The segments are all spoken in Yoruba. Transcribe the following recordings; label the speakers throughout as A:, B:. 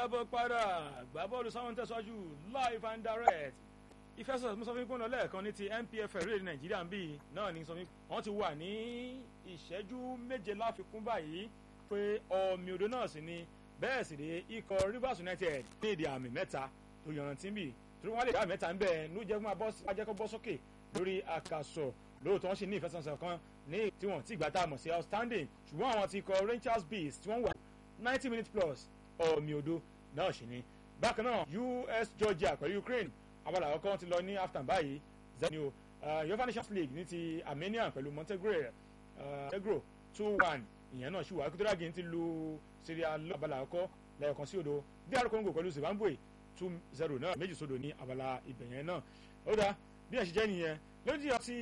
A: káàbọ̀ padà gbá bọ́ọ̀lù sáwọn tẹ̀síwájú live and direct ìfẹsọ̀ mo sọ fún yín pé ọ̀nà lẹ́ẹ̀kan ní ti NPFL rèé Nàìjíríà ń bì náà ní sọ fún wọn ti wà ní ìṣẹ́jú méje láfikún báyìí pé ọ̀mì odò náà sì ni bẹ́ẹ̀ sì rèé ikọ̀ Rivers United ní èdè àmì mẹ́ta tó yanrantí ń bì torí wọ́n lè dá mẹ́ta ń bẹ̀ ní jẹ́ fún ajẹ́kọ́ bọ́ sókè lórí àkàsọ̀ lóòótọ́ wọ́n sì ní ìfẹsẹ̀wọnsẹ̀ kan ní tí wọ́n ti gbà tá a mọ̀ sí outstanding ṣùgbọ́n àwọn ti kọ Rangers Bees tí wọ́n wà ninety minutes plus ọ̀mì odò náà sì ni bákan náà US Georgia pẹ̀lú Ukraine abala àkọ́kọ́ ti lọ ní afghan báyìí zani o Europa Nations League ní ti Armenia pẹ̀lú Montenegro Montenegro two one ìyẹn náà ṣì wà Equatorial Guinea ti lu Syria lọ abala àkọ́kọ́ lẹ́yọ̀kan sí odò DR Congo pẹ̀lú Zimbabwe two zero náà méjì sódò ní abala ibẹ̀ yẹn náà ó dá bí ẹ̀ ṣe jẹ́ nìyẹn lójú ọtí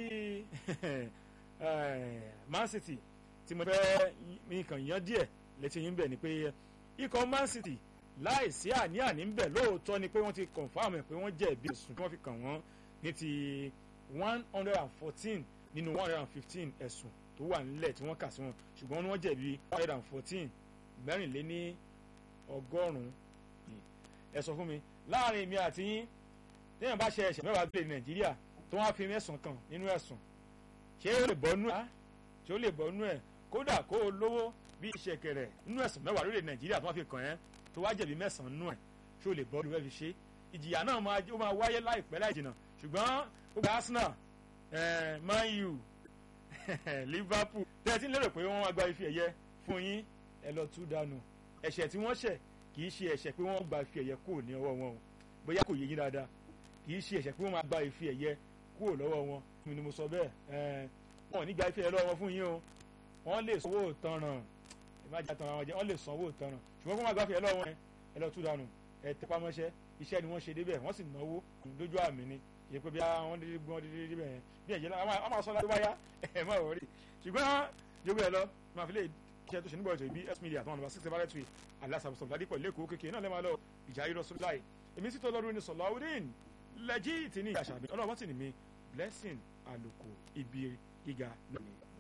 A: Man City tí mo fẹ́ nǹkan yan díẹ̀ létí yín bẹ̀ ni pé ikọ̀ Man City láìsí àní-àní ń bẹ̀ lóòótọ́ ni pé wọ́n ti confam ẹ̀ pé wọ́n jẹ̀bi ẹ̀sùn tí wọ́n fi kàn wọ́n ní ti one hundred and fourteen nínú one hundred and fifteen ẹ̀sùn tó wà nílẹ̀ tí wọ́n kà sí wọn ṣùgbọ́n wọ́n jẹ̀bi one hundred and fourteen mẹ́rìnléní ọgọ́rùn-ún ẹ sọ fún mi láàrin mi àti yín téèyàn bá ṣe ẹ̀ṣẹ̀ mẹ́wàá gbélé Nàìjíríà tó wọ́n á fi mẹ́sàn kan nínú ẹ̀sùn ṣé ó lè bọ́ nú ẹ̀ ṣé ó lè bọ́ nú ẹ̀ kódà kó o lówó bí ìṣẹ̀kẹ̀rẹ̀ nínú ẹ̀sùn mẹ́wàá lórí Nàìjíríà tó wọ́n fi kàn ẹ́ tó wá jẹ̀bi mẹ́sàn-án nú ẹ̀ ṣé o lè bọ́ lórí ẹ̀ fi ṣe ìjìyà náà máa ó máa wáyé láìpẹ́ láì jìnnà ṣùgbọ́n ó gba Arsenal Man U Liverpool tẹ́tí lérò pé wọ́n wá gba ife ẹ̀yẹ fún yín ẹ lọ tú dànù ẹ̀ṣẹ̀ tí wọ́n ṣẹ̀ kì í ṣe ẹ̀ṣẹ̀ pé wọ́n gba ife ẹ̀yẹ kúrò ní ọwọ́ wọn o bóyá kò yé yín dáadáa kì í ṣe ẹ̀ṣẹ̀ pé wọ́n máa gba ife ẹ̀yẹ kúrò lọ́wọ́ wọn mi ni mo sọ bẹ́ẹ̀ wọn ò ní gba ife ẹ̀yẹ lọ́wọ́ wọn fún yín o wọ́n lè sanwó ìtanràn ẹ má jà tanràn wọn jẹ wọ́n lè sanwó ìtanràn ṣùgbọ́n kó má gba ife ẹ̀yẹ lọ́wọ́ wọn ẹ lọ tú dànù ẹ tẹpá mọ́ṣẹ́ iṣẹ́ ni wọ́n ṣe débẹ̀ wọ́n sì náwó lójú àmì ni kì í pé bí wọ́n dédé gbọ́n dédé débẹ̀ yẹn bí ẹ̀jẹ̀ náà a máa sọ láti wáyá ẹ̀ má wọ̀rí ṣùgbọ́n yóò ẹ lọ máa fi lè iṣẹ́ tó ṣe nígbà ètò ìbí s media àtàwọn ọ̀nà six seven three alasabusọ ládìpọ̀ lẹ́kọ̀ọ́ kékeré náà lẹ́ẹ̀ máa lọ ìjà irọ́ sọ láì èmi sì tó lọ́rùn ní sọ̀láwùdín lẹ́jì tì ní àṣà mi ọlọ́wọ́ sì ní mi blessing àlùkò ibi gíga náà ni.